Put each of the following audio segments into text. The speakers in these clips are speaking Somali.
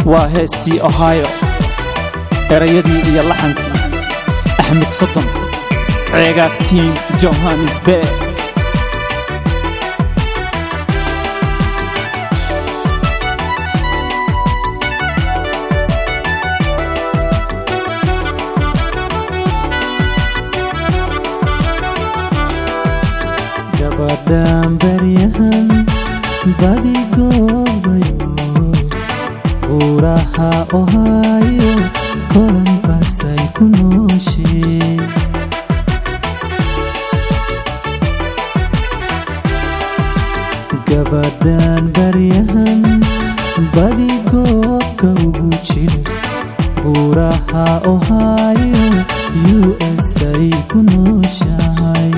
waa heestii ohio erayadii iyo laxankii axmed sodon ceegaagtiin johannesburg gabadhan baryahan badigoobayo buuraha ohaayo kolanbasay ku nooshee gabadhan baryahan badigoobka ugu jira buuraha ohaayo u s ay ku nooshahay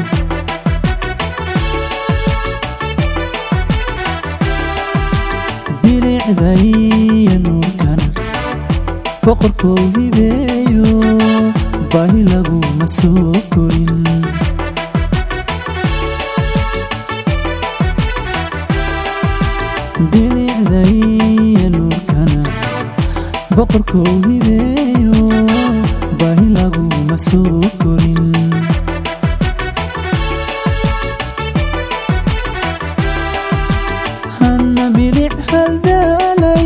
bilicdaiyo nuurkana boqorkoo hibeeyo baahi laguma soo korin bilicdaiyo nuurkana boqorkoo hibeeyo baahi laguma soo korin hana bilic haldaalay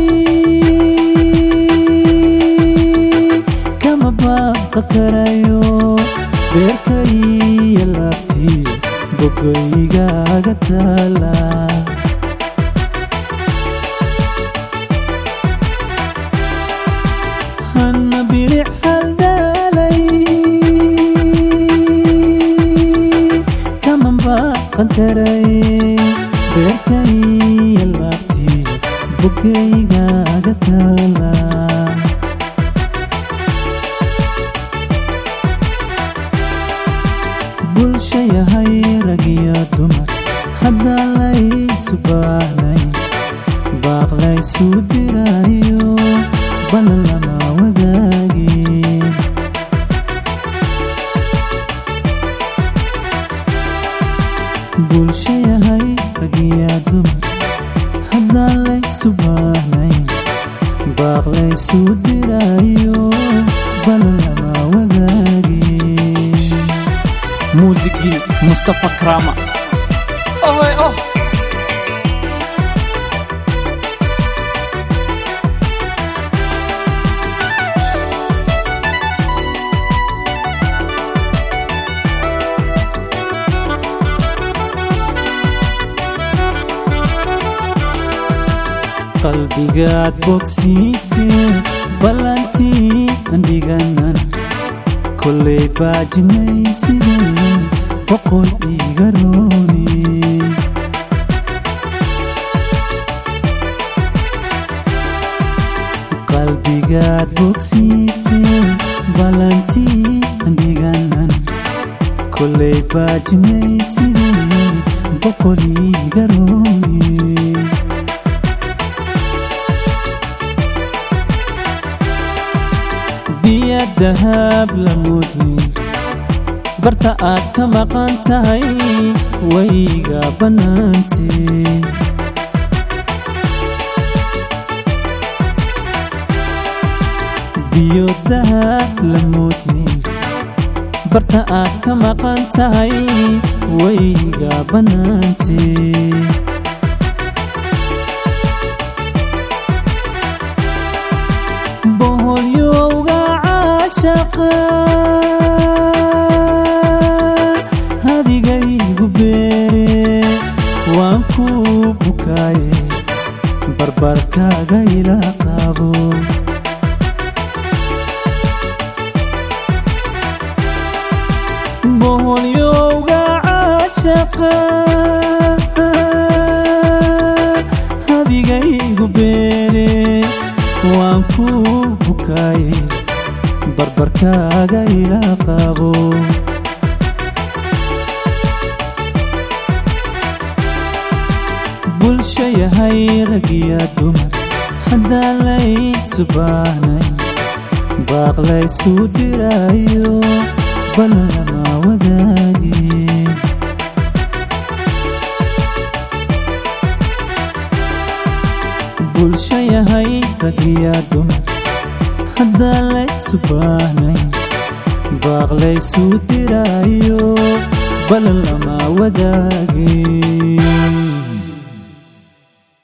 kama baaqa karayo beerkaiyo laabtii bogaygaaga taala hana bilic haldaalay kama baaqan karay beerkaiyo laabtii bogaygaaga taala bulsha yahay ragiyo dumar haddaan laysu baahnayn baaq laysu diraayo balan lama wadaagin bulsha yahay ragiyo dumar haddaan laysu baahnayn baaq laysu diraayo balan lama wadaagin muusigii mustafa krama ohe oh qalbigaad bogsiise ballantii andhiganan kollay baajinay sidee boqol iga rooni qalbigaad bogsiise ballantii andhiganan kollay baajinay sidee boqol iga rooni biya dahab la mudni barta aad ka maqan tahay wayga bannaantee biyo dahab la mudni barta aad ka maqan tahay wayga bannaantee boholyowga caashaqa hadigaygu beere waan ku bukaaye barbarkaaga ila qaabo boholyowga caashaqa hadigaygu beere waan ku bukaaye barbarkaaga ila qaabo bulsha yahay ragiya dumar haddaan laysu baahnay baaq laysu diraayo balan lama wadaagin bulsho yahay rag iyo dumar haddaan laysu baahnayn baaq laysuu diraayo balan lama wadaagin